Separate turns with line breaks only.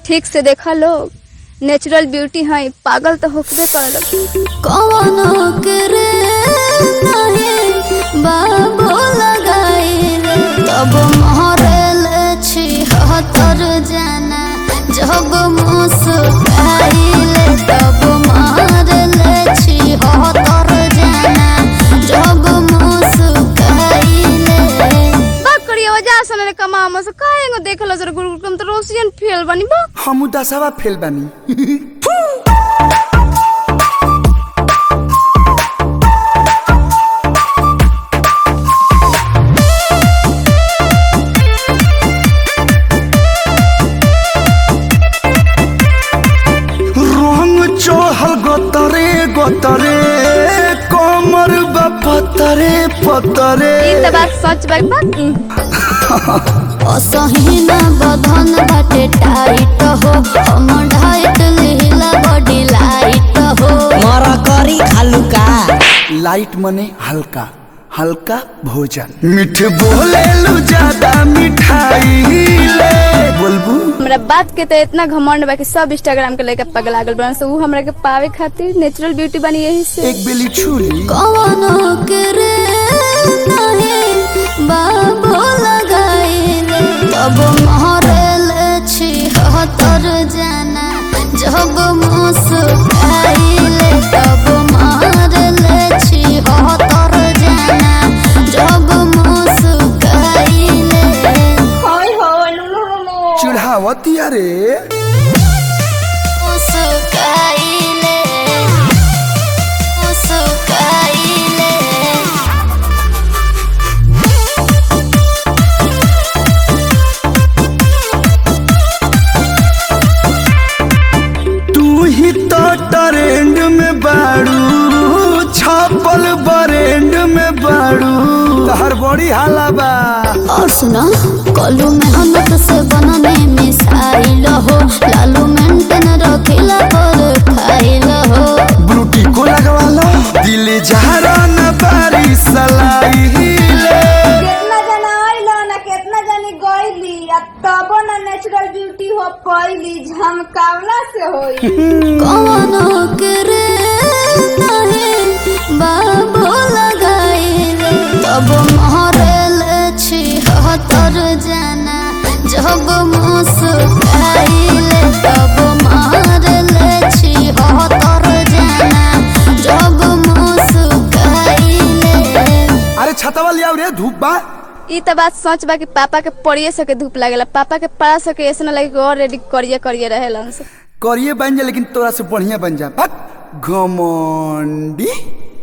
ठीक से देखा लोग नेचुरल ब्यूटी है पागल तो होकबे करे
कवनो करे नहीं बाबू लगाइले तब महरल छी हतर जाना जग मुस्काइले तब महरल छी हतर जाना जग मुस्काइले
बात करिए वजह से ने कमा हम से काहेंगो देखलो जरा गुरुकुल तो रोशियन फेल बनी बा
हम दसवा फेल बानी रंग चढ़ल गतरे गतरे कमर बा पतरे पतरे
ई त बात सच बा बा
असहीना बधन बाटे टाइट हो हम ढाइट लीला बॉडी लाइट हो
मर करी खालू का
लाइट मने हल्का हल्का भोजन मीठ बोले लू ज्यादा मिठाई ले बोलबू
हमरा बात के तो इतना घमंड बा कि सब इंस्टाग्राम के लेके पगला गल बन से ऊ हमरा के पावे खातिर नेचुरल ब्यूटी बनी यही से
एक बेली छुरी
कवनो करे नहीं बाबू लगाइले तब महरल छी हतर जाना जब मुस्काइले तब महरल छी हतर जाना जब मुस्काइले
चिढ़ावती अरे
मुस्काइले मुस्काइले
तू ही तो ट्रेंड में बाड़ू छापल बरेंड में बाड़ू तहर बड़ी हाला बा
और सुना कलू मेहनत से बनने मिसाइल हो लालू मेंटेन रखिला पर खाइल हो
ब्रूटी को लगवा लो दिल जहरा न बारी सलाई ले
केतना जना आइल ना केतना जनी गइली आ तबो ना नेचुरल ब्यूटी हो पइली झमकावला से होई
कवनो करे नहीं बाबू लगाइले तब महरल छी हतर जाना जब मुस्काइले तब महरल छी हतर जाना जब मुस्काइले
अरे छतवा लिया रे धूप बा
ई त बात सच बा कि पापा के पड़िए सके धूप लागेला पापा के पड़ा सके ऐसे ना लगे कि और रेडी करिए करिए रहेलन से
करिए बन जा लेकिन तोरा से बढ़िया बन जा बक घमंडी